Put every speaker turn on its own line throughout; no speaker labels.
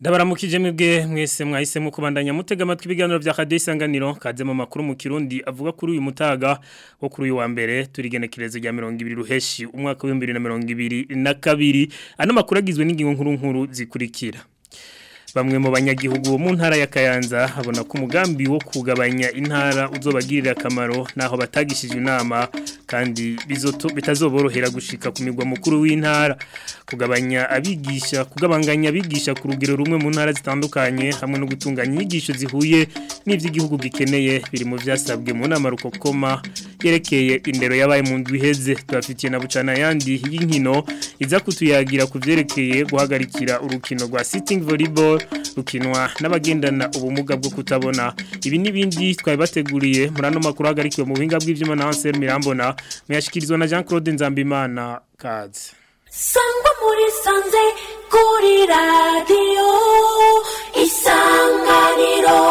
ndabaramukije mwebwe mwese mwahisemo kubandanya mutega amatwi ibiganiro bya Radio Isanganiro kaze mu makuru mu Kirundi avuga kuri uyu mutaga wo kuri uyu wa mbere turigenekerezo rya 200 ruheshi umwaka wa 2022 ano makuru agizwe n'ingingo nkuru nkuru zikurikira bamwe mu banyagihugu mu ntara ya Kayanza habona ko umugambi wo kugabanya intara uzobagirira akamaro naho batagishije inama kandi bizoto bitazoborohera gushika ku migwa mukuru w'intara kugabanya abigisha kugabanganya abigisha ku rugero rumwe mu ntara zitandukanye hamwe no gutunganya inyigisho zihuye n'ivy'igihugu gikeneye biri mu vyasabwe mu nama rukokoma yerekeye indero yabaye mu ndwi heze tubafitiye na bucana yandi y'inkino iza kutuyagira ku vyerekeye guhagarikira urukino rwa sitting volleyball rukinwa n'abagendana ubumuga bwo kutabona ibi n'ibindi twari bateguriye muri ano makuru hagarikiwe mu buhinga bw'ivyuma na Ansel Mirambona muyashikirizwa na Jean Claude Nzambimana kaze
sangwa muri sanze kuri radiyo isanganiro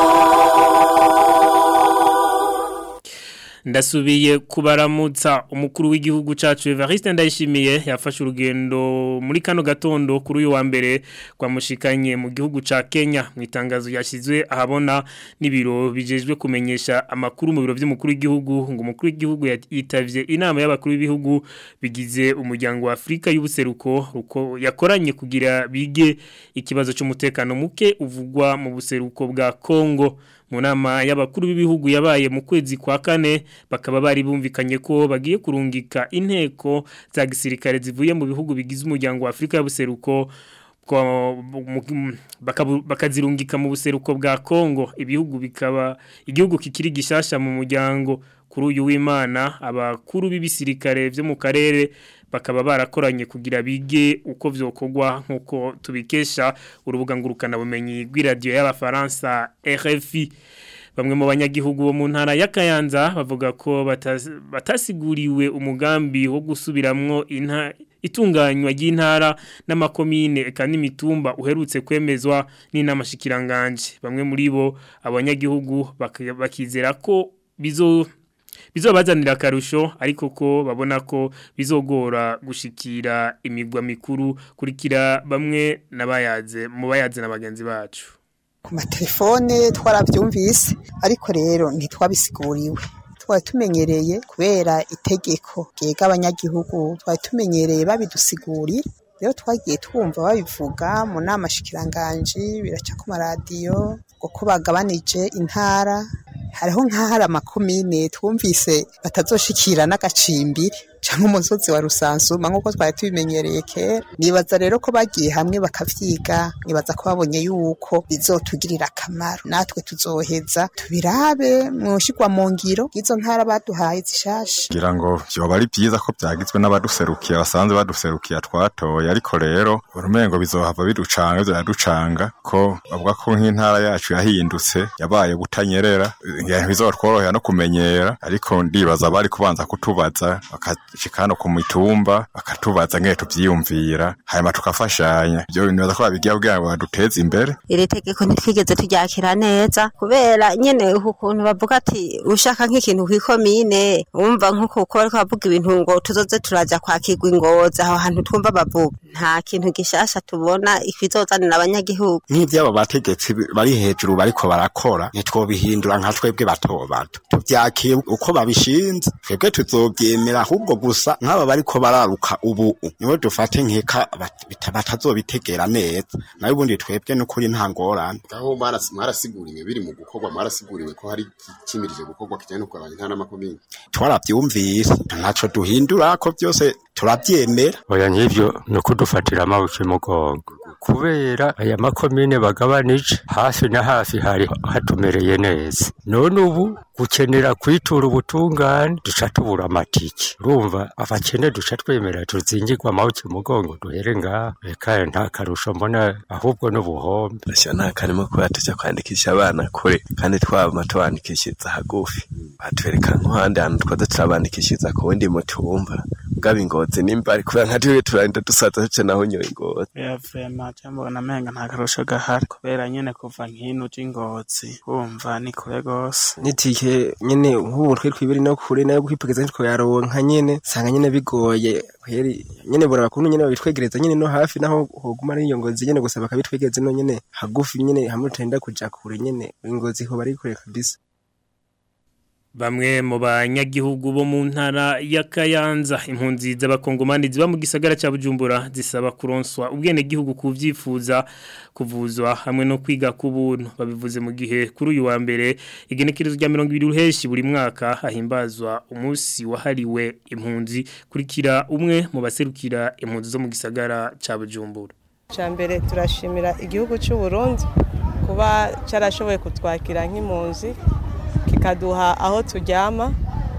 ndasubiye kubaramutsa umukuru w'igihugu cacu Evariste Ndayishimiye yafashe urugendo muri kano gatondo kuri uyu wa mbere kwamushikanye mu gihugu ca Kenya mu itangazo yashizwe ahabona n'ibiro bijejwe kumenyesha amakuru mu biro by'umukuru w'igihugu ngo umukuru w'igihugu yitavye inama y'abakuru b'ibihugu bigize umuryango wa Afrika y'ubuseruko ruko yakoranye kugira bige ikibazo cy'umutekano muke uvugwa mu buseruko bwa Kongo mu nama y'abakuru b'ibihugu yabaye mu kwezi kwa kane bakaba bari bumvikanye ko bagiye kurungika inteko za gisirikare zivuye mu bihugu bigize umuryango wa Afrika y'ubuseruko bakazirungika mu buseruko bwa Kongo ibihugu bikaba igihugu kikiri gishasha mu muryango kuri uyu w'Imana abakuru b'ibisirikare byo mu karere bakaba barakoranye kugira bige uko vyokogwa nkuko tubikesha urubuga ngurukana bumenyi rw'iradio y'abafaransa RFI bamwe mu banyagihugu bo mu ntara ya Kayanza bavuga ko batasiguriwe umugambi wo gusubiramwo inta itunganywa ry'intara n'amakomine eka n'imitumba uherutse kwemezwa n'inamashikiranganje bamwe muri bo abanyagihugu bakizera ko bizo bizobazanira akarusho ariko ko babona ko bizogora gushikira imigwa mikuru kurikira bamwe nabayaze mu bayaze na bagenzi bacu
ku matelefone twarabyumvise ariko rero ntitwabisiguriwe twari tumenyereye kubera itegeko ryega abanyagihugu twari tumenyereye babidusigurira rero twagiye twumva babivuga mu nama shikiranganji biraca ku maradiyo kuko bagabanije intara hariho nk'ahari amakomine twumvise batazoshikira n'agacimbiri cyangwa umusozi wa rusansuma nk'uko twari tubimenyereye kera nibaza rero ko bagiye hamwe bakavyiga nibaza ko babonye yuko bizotugirira akamaro natwe tuzoheza tubirabe mwoshigwa mu ngiro izo ntara baduhaye zishasha
ngira ngo vyoba ari vyiza ko vyagizwe n'abaduserukiye basanzwe baduserukiye twatoye ariko rero urumengo bizohava biducanga vyaducanga ko bavuga ko nk'intara yacu yahindutse yabaye butanyerera bizotworohera no kumenyera ariko ndibaza bari kubanza kutubaza shikano ku mitumba bakatubaza ngene tuvyiyumvira hanyuma tukafashanya ibyo nibaza ko babigira kugira ngo baduteze imbere
iri tegeko ntitwigeze turyakira neza kubera nyene ukuntu bavuga ati ushaka nk'ikintu kw'ikomine wumva nk'uko bariko bavuga ibintu ngo tuzoze turaja kwakirwa ingozi aho hantu twumva bavuga nta kintu gishasha tubona ikizozanira abanyagihugu
nk'ivyabo bategetsi bari hejuru bariko barakora ntitwobihindura nka twebwe bato bato tuvyakiye uko babishinze twebwe tuzovyemera ahubwo gusa nk'aba bariko bararuka ubu niwe dufate nkeka batazobitegera neza nayo ubundi twebwe n'ukuri nta ngorane
aho mwarasiguriwe biri mu gukorwa mwarasiguriwe ko hari kimirije gukorwa kijyanye no kugabanya intara n'amakomine
twaravyumvise ntaco duhindura ko byose turavyemera
oya nk'ivyo ni ukudufatira amabuye mugongo kubera aya makomine bagabanije hafi na hafi hari hatumereye neza none ubu gukenera kwitura ubutungane duca tubura amatike urumva abakene duca twemera tuzingirwa amaboko mugongo duhere ngaha reka nta karusho mbona ahubwo n'ubuhombe
Asha nta karimo kuba tujya kwandikisha abana kure kandi twaba tubandikishiriza hagufi batwereka nk'ahandi hantu twaza turabandikishiriza ku wundi mutumba gaba ingozi nimba ari kubera nka twe turagenda dusaza duce naho nyoye ingozi
ya vrema mbona amenga nta karusho gahari kubera nyene kuva nkino uja ingozi wumva ni kure gose
nitike nyene nk'ubu twe twibiri no kure nayo kwipegeza nitwo yaronka nyene sanga nyene bigoye kweri nyene bora bakunu nyene babitwegereza nyene no hafi naho hoguma ari iyo ngozi nyene gusa bakabitwegereza no nyene hagufi nyene hamwe tutenda kuja kure nyene ingozi ho bari kure kabisa
Bamwe mu banyagihugu bo mu ntara ya Kayanza impunzi z'abakongomani ziba mu gisagara ca Bujumbura zisaba kuronswa ubwene gihugu kuvyifuza kuvuzwa hamwe no kwiga ku buntu babivuze mu gihe kuri uyu wa mbere igenekerezo rya 20 ruheshi buri mwaka ahimbazwa umunsi wahariwe impunzi kurikira umwe mu baserukira impunzi zo mu gisagara ca Bujumbura
mbere turashimira igihugu cy'u Burundi kuba cyarashoboye kutwakira nk'impunzi kikaduha aho turyama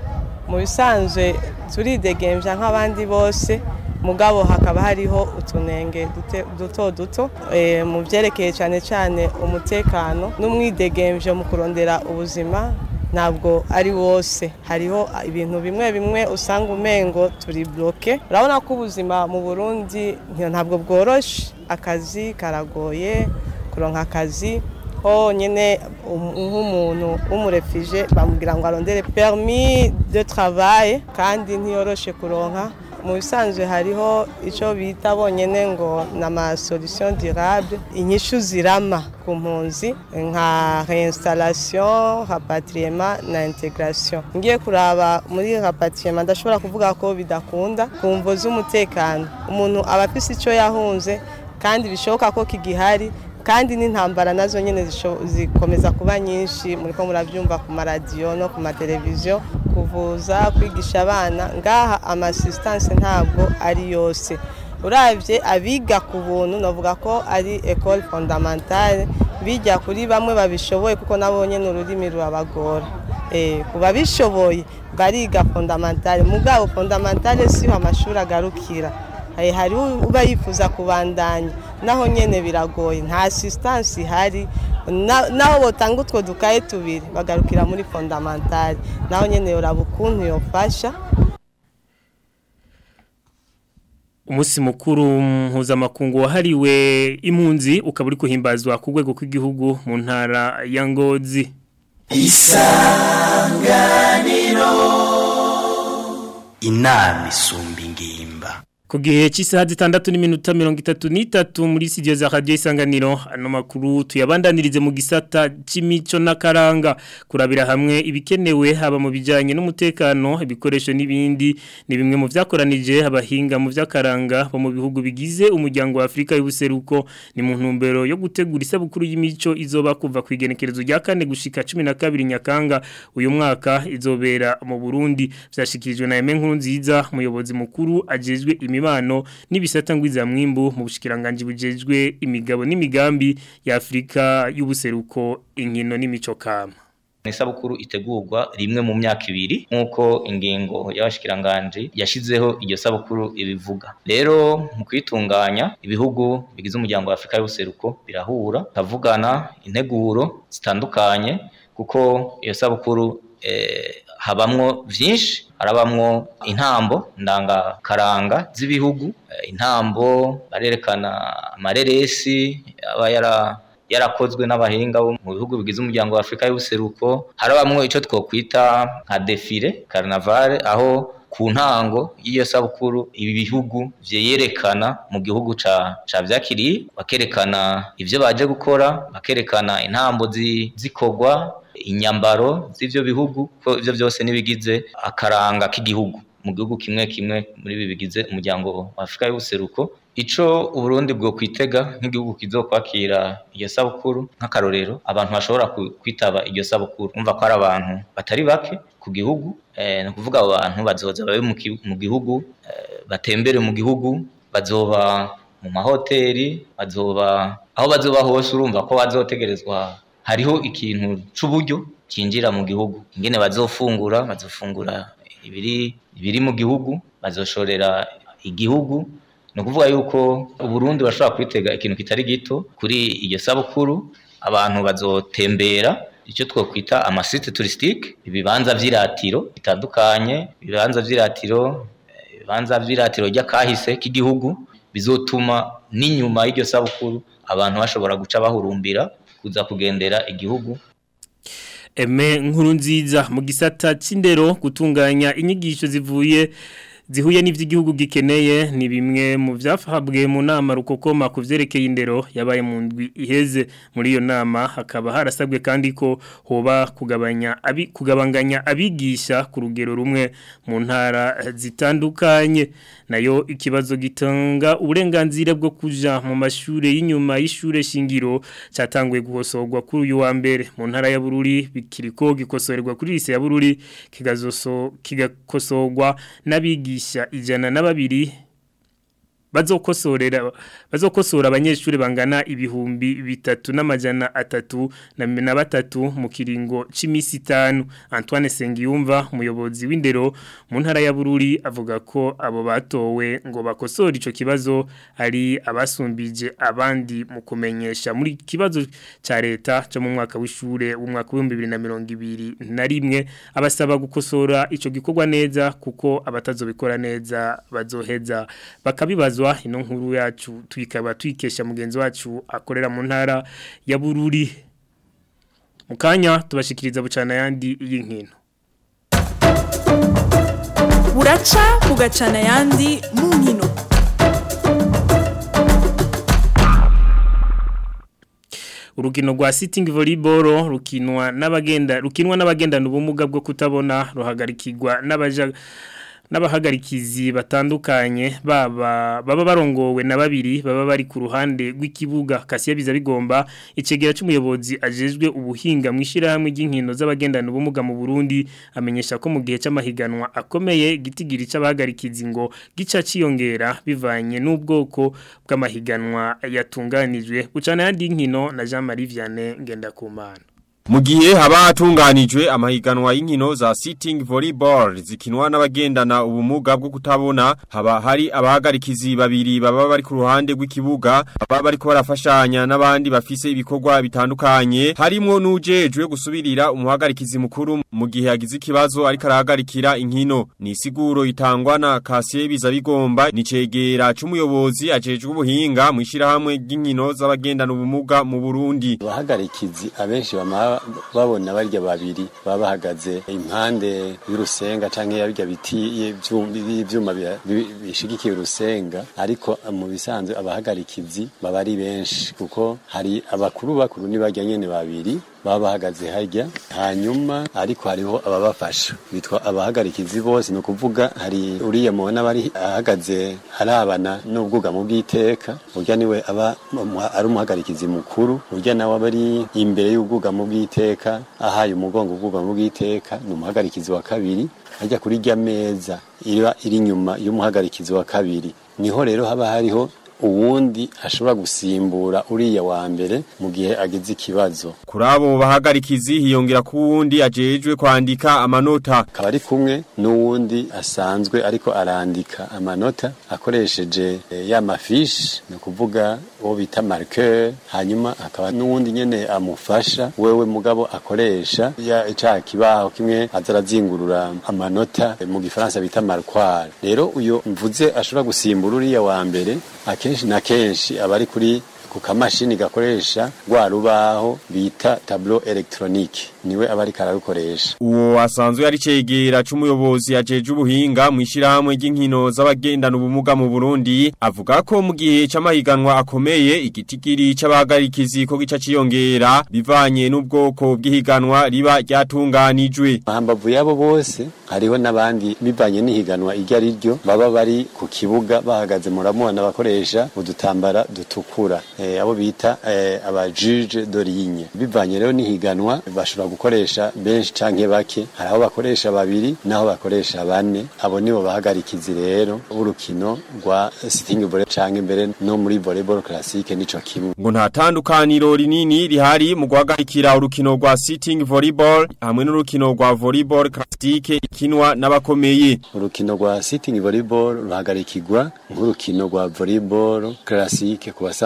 mu bisanzwe turidegembya nk'abandi bose mugabo hakaba hariho utunenge duto duto mu byerekeye cyane cyane umutekano n'umwidegembyo mu kurondera ubuzima ntabwo ari wose hariho ibintu bimwe bimwe usanga umengo turi bloke urabona ko ubuzima mu burundi ntabwo bworoshe akazi karagoye kuronka akazi ho nyine nk'umuntu w'umurefije bamubwira ngo arondere permis de travail kandi ntiyoroshe kuronka mu bisanzwe hariho icyo bita bonyine ngo ni amasolution durable inyishu zirama ku mpunzi nka reinstallation rapatriement na integration ngiye kuraba muri rapatriement ndashobora kuvuga ko bidakunda ku mvo z'umutekano umuntu aba afise icyo yahunze kandi bishoboka ko kigihari kandi n'intambara nazo nyine zikomeza kuba nyinshi muri ko murabyumva ku maradiyo no ku mateleviziyo kuvuza kwigisha abana ngaha amasisitanse ntabwo ari yose urabye abiga ku buntu navuga ko ari ecole fondamentale bijya kuri bamwe babishoboye kuko nabo nyine ururimi rurabagora ku babishoboye bariga fondamentale mugabo fondamentale siho amashuri agarukira hari uba yifuza kubandanya naho nyine biragoye nta asisitansi ihari naho botanga utwo dukaye tubiri bagarukira muri fondamentale naho nyine uraba ukuntu yofasha
umunsi mukuru mpuzamakungu wahariwe impunzi ukaba uri kuhimbazwa ku rwego rw'igihugu mu ntara ya ngozi
isanganiro inama isumba ingimba
Ku gihe cy'isaha zitandatu n'iminota mirongo itatu n'itatu muri studio za radio isanganiro ano makuru tuyabandanirize mu gisata c'imico n'akaranga kurabira hamwe ibikenewe haba mu bijanye n'umutekano ibikoresho n'ibindi ni bimwe mu vyakoranije abahinga mu vyakaranga bo mu bihugu bigize umuryango wa Afrika y'ubuseruko ni mu ntumbero yo gutegura isabukuru y'imico izoba kuva ku igenekerezo rya kane gushika 12 Nyakanga uyu mwaka izobera mu Burundi vyashikirijwe na Aime Nkurunziza umuyobozi mukuru ajejwe imi imibano n'ibisata ngwiza mwimbu mu bushikiranganje bujejwe imigabo n'imigambi ya Afrika y'ubuseruko inkino n'imico kama
isabukuru itegurwa rimwe mu myaka ibiri nk'uko ingingo y'abashikiranganje yashizeho iryo sabukuru ibivuga rero mu kwitunganya ibihugu bigize umuryango wa Afrika y'ubuseruko birahura kavugana integuro zitandukanye kuko iyo sabukuru eh, habamwo vyinshi harabamwo intambo ndangakaranga z'ibihugu intambo barerekana amareresi aba yara yarakozwe n'abahinga bo mu bihugu bigize umuryango wa Afrika y'ubuseruko harabamwo ico twokwita nka defile carnaval aho ku ntango y'iyo sabukuru ibi bihugu vyerekana mu gihugu ca ca vyakiriye bakerekana ivyo baje gukora bakerekana intambo zikorwa inyambaro z'ivyo bihugu ko ivyo byose nibigize akaranga k'igihugu mu gihugu kimwe kimwe muri ibi bigize umuryango wa Afrika y'ubuseruko ico uburundi bwo kwitega nk'igihugu kizokwakira iyo sabukuru nk'akarorero abantu bashobora kwitaba iyo sabukuru umva ko ari abantu batari bake ku gihugu eh, ni ukuvuga abo bantu bazoza babe mu gihugu eh, batembere mu gihugu bazoba mu mahoteli bazoba aho bazoba hose urumva ko bazotegerezwa hariho ikintu c'uburyo cinjira mu gihugu ingene bazofungura bazofungura ibiri ibiri mu gihugu bazoshorera igihugu ni ukuvuga yuko uburundi bashobora kwitega ikintu kitari gito kuri iyo sabukuru abantu bazotembera icyo twokwita amasite turisitike ibibanza vy'iratiro bitandukanye ibibanza vy'iratiro bibanza vy'iratiro ry'akahise k'igihugu bizotuma n'inyuma y'iryo sabukuru abantu bashobora guca bahurumbira kuza kugendera igihugu
Eme nkuru nziza mu gisata c'indero gutunganya inyigisho zivuye zihuye n'ivy'igihugu gikeneye ni bimwe mu vyafahabwe mu nama rukokoma ku vyerekeye indero yabaye mu ndwi iheze muri iyo nama hakaba harasabwe kandi ko hoba kugabanya abi kugabanganya abigisha ku rugero rumwe mu ntara zitandukanye nayo ikibazo gitanga uburenganzira bwo kuja mu mashure y'inyuma y'ishure shingiro cyatanguye guhosorwa kuri uyu wa mbere mu ntara ya Bururi bikiriko gikosorerwa kuri lise ya Bururi kigazoso kigakosorwa n'abigisha abigisha ijana na babiri bazokosorera bazokosora abanyeshuri bangana ibihumbi bitatu n'amajana atatu na na batatu mu kiringo c'imisi itanu Antoine Sengiyumva umuyobozi w'indero mu ntara ya Bururi avuga ko abo batowe ngo bakosora ico kibazo ari abasumbije abandi mu kumenyesha muri kibazo ca leta cyo mu mwaka w'ishure w'umwaka wa 2021 na rimwe abasaba gukosora ico gikorwa neza kuko abatazobikora neza bazoheza bakabibaza kubazwa ino nkuru yacu tuyikaba tuyikesha mugenzi wacu akorera mu ntara ya Bururi mukanya tubashikiriza bucana yandi y'inkino
buraca bugacana yandi mu nkino
urukino rwa sitting volleyball rukinwa n'abagenda rukinwa n'abagendana ubumuga bwo kutabona ruhagarikirwa n'abaja n'abahagarikizi batandukanye baba baba barongowe na babiri baba bari ku ruhande rw'ikibuga kasiya biza bigomba icegera cy'umuyobozi ajejwe ubuhinga mu ishirahamwe ry'inkino z'abagendana ubumuga mu Burundi amenyesha ko mu gihe cy'amahiganwa akomeye gitigiri c'abahagarikizi ngo gica ciyongera bivanye n'ubwoko bw'amahiganwa yatunganijwe bucana yandi nkino na Jean Marie Vianney Ngendakumana
mu gihe haba hatunganijwe amahiganwa y'inkino za sitting volleyball zikinwa n'abagendana ubumuga bwo kutabona haba hari abahagarikizi babiri baba bari ku ruhande rw'ikibuga baba bariko barafashanya n'abandi bafise ibikorwa bitandukanye harimwo n'ujejwe gusubirira umuhagarikizi mukuru mu gihe yagize ikibazo ariko arahagarikira inkino ni isiguro itangwa na Kasiye biza bigomba ni cegera c'umuyobozi ajejwe ubuhinga mu ishirahamwe ry'inkino z'abagendana ubumuga mu Burundi
abahagarikizi abenshi bama babona barya babiri baba bahagaze impande y'urusenga canke yarya biti ivyuma bishigikiye urusenga ariko mu bisanzwe abahagarikizi baba ari benshi kuko hari abakuru bakuru ni barya nyene babiri baba bahagaze harya hanyuma ariko hariho ababafasha bitwa abahagarikizi bose ni ukuvuga hari uriya mubona bari ahagaze harabana n'ubwugamo bw'iteka urya niwe aba ari umuhagarikizi mukuru urya nawe aba ari imbere y'ubwugamo bw'iteka ahaye umugongo ubwugamo bw'iteka ni umuhagarikizi wa kabiri ajya kuri rya meza iba iri inyuma y'umuhagarikizi wa kabiri niho rero haba hariho uwundi ashobora gusimbura uriya wa mbere mu gihe agize ikibazo
kuri abo bahagarikizi hiyongera ku wundi ajejwe kwandika amanota
akaba ari kumwe n'uwundi asanzwe ariko arandika amanota akoresheje ya mafishi ni ukuvuga uwo bita marqueur hanyuma hakaba n'uwundi nyene amufasha wewe mugabo akoresha ya ca kibaho kimwe aza arazingurura amanota mu gifaransa bita marqueur rero uyo mvuze ashobora gusimbura uriya wa mbere akenshi na kenshi abari kuri ku kamashini gakoresha rwa rubaho bita tableau electronique niwe abari kararukoresha
uwo asanzwe yari cegera c'umuyobozi ajeje ubuhinga mu ishirahamwe ry'inkino z'abagendana ubumuga mu Burundi avuga ko mu gihe c'amahiganwa akomeye igitigiri c'abahagarikizi ko gica ciyongera bivanye n'ubwoko bw'ihiganwa riba ryatunganijwe
hambavu yabo bose hariho n'abandi bivanye n'ihiganwa iryo ari ryo baba bari ku kibuga bahagaze muramubona bakoresha udutambara dutukura eh, abo bita eh, abajuge d'origne bivanye rero n'ihiganwa bashobora gukoresha benshi canke bake hari aho bakoresha babiri naho bakoresha bane abo nibo bahagarikizi rero urukino rwa sitting volley canke mbere no muri volleyball classique nico kimwe
ngo nta tandukaniro rinini rihari mu guhagarikira urukino rwa sitting volleyball hamwe n'urukino rwa volleyball classique ikinwa n'abakomeye
urukino rwa sitting volleyball ruhagarikirwa nk'urukino rwa volleyball classique ku basanzwe baru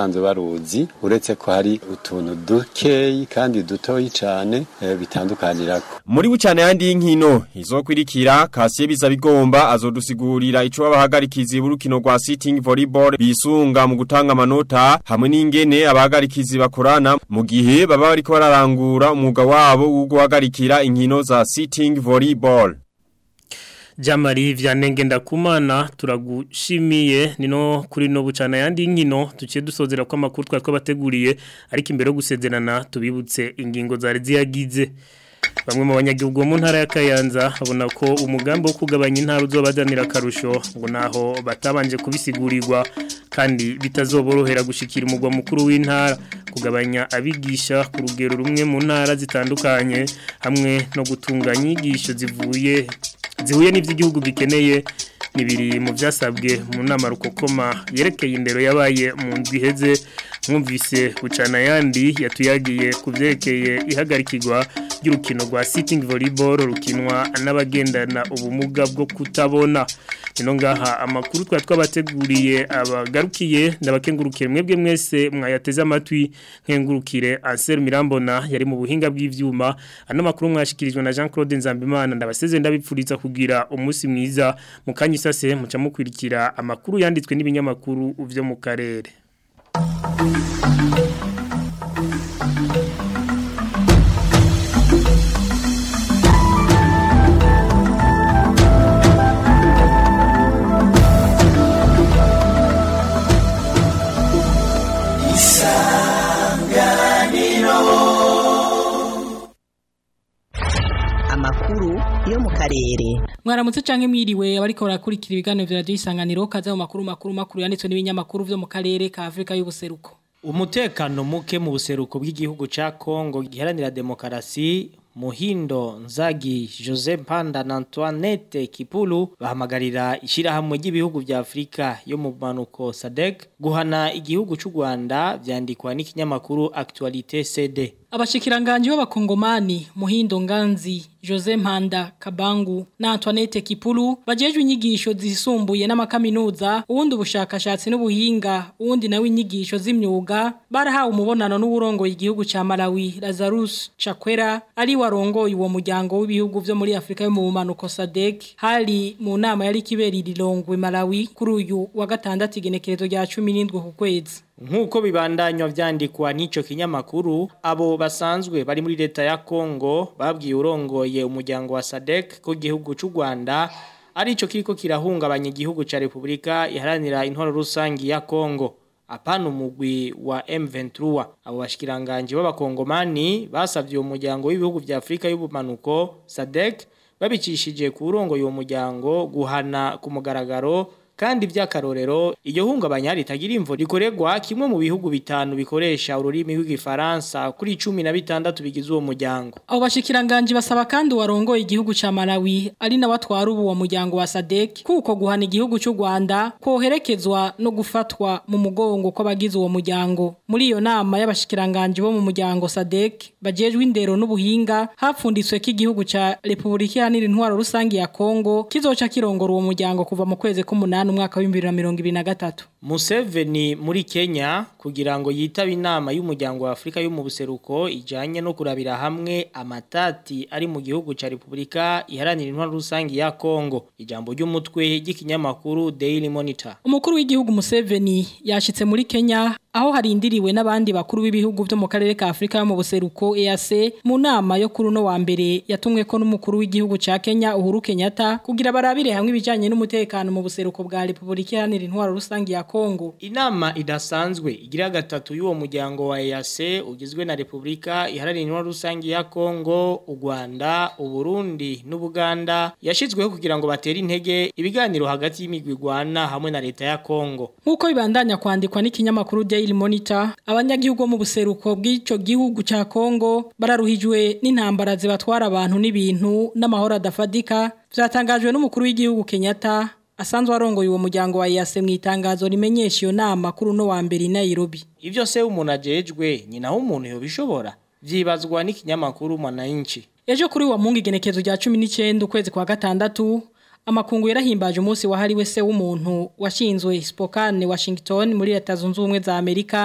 tuzi uretse ko hari utuntu dukeyi kandi dutoyi cane eh, bitandukanirako
Muri bucane yandi y'inkino izokwirikira Kasiye Bizabigomba azodusigurira ico abahagarikizi b'urukino rwa sitting volleyball bisunga mu gutanga amanota hamwe n'ingene abahagarikizi bakorana mu gihe baba bariko bararangura umwuga wabo wo guhagarikira inkino za sitting volleyball.
Jamari vyanenge ndakumana turagushimiye nino kuri no bucana yandi nkino tuciye dusozera ko amakuru twari twabateguriye ariko imbere yo gusezerana tubibutse ingingo zari ziyagize Bamwe mu banyagihugu bo mu ntara ya Kayanza babona ko umugambi wo kugabanya intara uzobadanira karusho ngo naho batabanje kubisigurirwa kandi bitazoborohera gushikira umugwa mukuru w'intara kugabanya abigisha ku rugero rumwe mu ntara zitandukanye hamwe no gutunganya inyigisho zivuye zihuye n'ivy'igihugu gikeneye nibiri mu byasabwe mu nama rukokoma yerekeye indero yabaye mu ndwi iheze mwumvise bucana yandi yatuyagiye ku byerekeye ihagarikirwa ry'urukino rwa sitting volleyball rukinwa n'abagendana ubumuga bwo kutabona ino ngaha amakuru twari twabateguriye abagarukiye ndabakengurukiye mwebwe mwese mwayateze amatwi nkengurukire Ansel Mirambona yari mu buhinga bw'ivyuma ano makuru mwashikirijwe na Jean Claude Nzambimana ndabaseze ndabipfuriza kugira umunsi mwiza mukanyi sase muca mukurikira amakuru yanditswe n'ibinyamakuru vyo mu karere
amakuru yo mu karere
mwaramutse canke mwiriwe abariko barakurikira ibiganiro vya radio isanganiro kaza mu makuru makuru makuru yanditswe n'ibinyamakuru vyo mu karere ka Afrika y'ubuseruko
umutekano muke mu buseruko bw'igihugu ca Kongo giharanira demokarasi Muhindo Nzagi Jose Panda na Antoinette Kipulu bahamagarira ishirahamwe ry'ibihugu vya Afrika yo mu manuko SADC guhana igihugu c'u Rwanda vyandikwa n'ikinyamakuru Actualité CD
Abashikiranganje b'abakongomani Muhindo Nganzi Jose Mpanda Kabangu na Antoinette Kipulu bajejwe inyigisho zisumbuye n'amakaminuza uwundi ubushakashatsi n'ubuhinga uwundi nawe inyigisho z'imyuga barahawe umubonano n'uburongo igihugu ca Malawi Lazarus Chakwera ari warongoye uwo muryango w'ibihugu vyo muri Afrika yo mu manuko SADC hari mu nama yari kibera irilongwe Malawi kuri uyu wa gatandatu igenekerezo rya 17 ku kwezi
Nkuko bibandanywa vyandikwa n'ico kinyamakuru abo basanzwe bari muri leta ya Kongo babwiye urongoye umuryango wa SADC ko gihugu c'u Rwanda arico kiriko kirahungabanya igihugu ca Republika iharanira intwaro rusangi ya Kongo apana umugwi wa M23 abo bashikiranganje b'abakongomani basavye uwo muryango w'ibihugu vya Afrika y'ubumanuko SADC babicishije ku urongo uwo muryango guhana ku mugaragaro kandi by'akarorero iyo hungabanya ritagira imvo rikorerwa kimwe mu bihugu bitanu bikoresha ururimi rw'igifaransa kuri 16 bigize uwo muryango
abo bashikiranganje basaba kandi warongoye igihugu ca Malawi ari na batwara ubu uwo muryango wa SADC kuko guhana igihugu cy'u Rwanda koherekezwa no gufatwa mu mugongo kw'abagize uwo muryango muri iyo nama y'abashikiranganje bo mu muryango SADC bajejwe indero n'ubuhinga hapfunditswe ko igihugu ca Republika Iharanira Intwaro Rusangi ya Kongo kizoca kirongora uwo muryango kuva mu kwezi k'umunani umwaka wa 2023
Museveni muri Kenya kugira ngo yitabe inama y'umuryango wa Afrika yo mu buseruko ijanye no kurabira hamwe amatati ari mu gihugu ca Republika iharanira intwaro rusangi ya Kongo ijambo ry'umutwe ry'ikinyamakuru Daily Monitor
Umukuru w'igihugu Museveni yashitse muri Kenya aho harindiriwe n'abandi bakuru b'ibihugu byo mu karere ka Afrika yo mu buseruko EAC mu nama yo kuri no wa mbere yatumwe ko n'umukuru w'igihugu ca Kenya Uhuru Kenyatta kugira barabire hamwe ibijanye n'umutekano mu buseruko bwa Republika iharanira intwaro rusangi ya Kongo
Inama idasanzwe igira gatatu y'uwo muryango wa EAC ugizwe na Republika iharanira intwaro rusangi ya Kongo, u Rwanda, u Burundi n'Ubuganda yashizweho kugira ngo batere intege ibiganiro hagati y'imigwi Rwanda hamwe na leta ya Kongo.
Nkuko bibandanya kwandikwa n'ikinyamakuru Daily Monitor, abanyagihugu mu buseruko bw'ico gihugu ca Kongo bararuhijwe n'intambara zibatwara abantu n'ibintu n'amahoro adafadika vyatangajwe n'umukuru w'igihugu Kenyatta asanzwe arongoye uwo muryango wa EAC mu itangazo rimenyesha iyo nama kuri uno wa mbere i Nairobi.
Ivyo se umuntu ajejwe nyina w'umuntu yobishobora vyibazwa n'ikinyamakuru Mwananchi.
Ejo kuri wa mungu igenekezo rya 19 ukwezi kwa gatandatu amakungu yarahimbaje umunsi wahariwe se w'umuntu washinzwe Spokane Washington muri leta zunze ubumwe za Amerika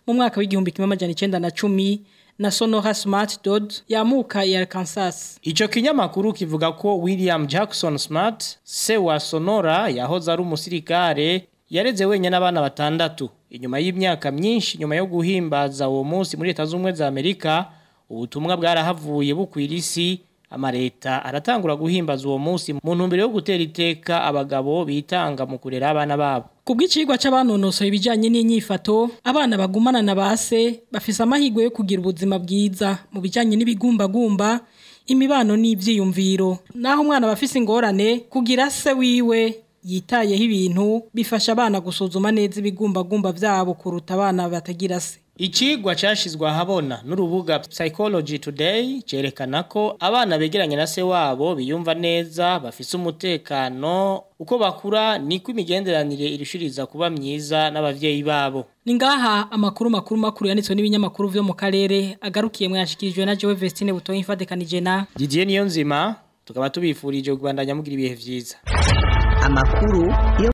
mu mwaka w'igihumbi kimwe amajana icenda na cumi na Sonora Smart Dodd yamuka ya Arkansas.
Ico kinyamakuru kivuga ko William Jackson Smart se wa Sonora yahoze ari umusirikare yareze wenyine n'abana batandatu inyuma y'imyaka myinshi nyuma yo guhimbaza uwo munsi muri leta z'ubumwe za Amerika ubutumwa bwarahavuye bukwira isi amareta aratangura guhimbaza uwo munsi mu ntumbero yo gutera iteka abagabo bitanga mu kurera abana babo
Kubw'icigwa c'abanonosoye ibijanye n'inyifato abana bagumana na base bafise amahirwe yo kugira ubuzima bwiza mu bijanye n'ibigumbagumba imibano n'ivyiyumviro naho umwana bafise ingorane kugira se wiwe yitayeho ibintu bifasha abana gusuzuma neza ibigumbagumba vyabo kuruta abana batagira se
Icigwa cashizwe ahabona n'urubuga Psychology Today cerekana ko abana begeranye na se wabo biyumva neza bafise umutekano uko bakura niko imigenderanire irushiriza kuba myiza n'abavyeyi babo.
Ni ngaha amakuru makuru makuru yanitswe n'ibinyamakuru vyo mu karere agarukiye mwashikirijwe na Joe Vestine butoye imfadekanije na
Didier Niyonzima tukaba tubifurije kubandanya mugira ibihe vyiza.
Amakuru yo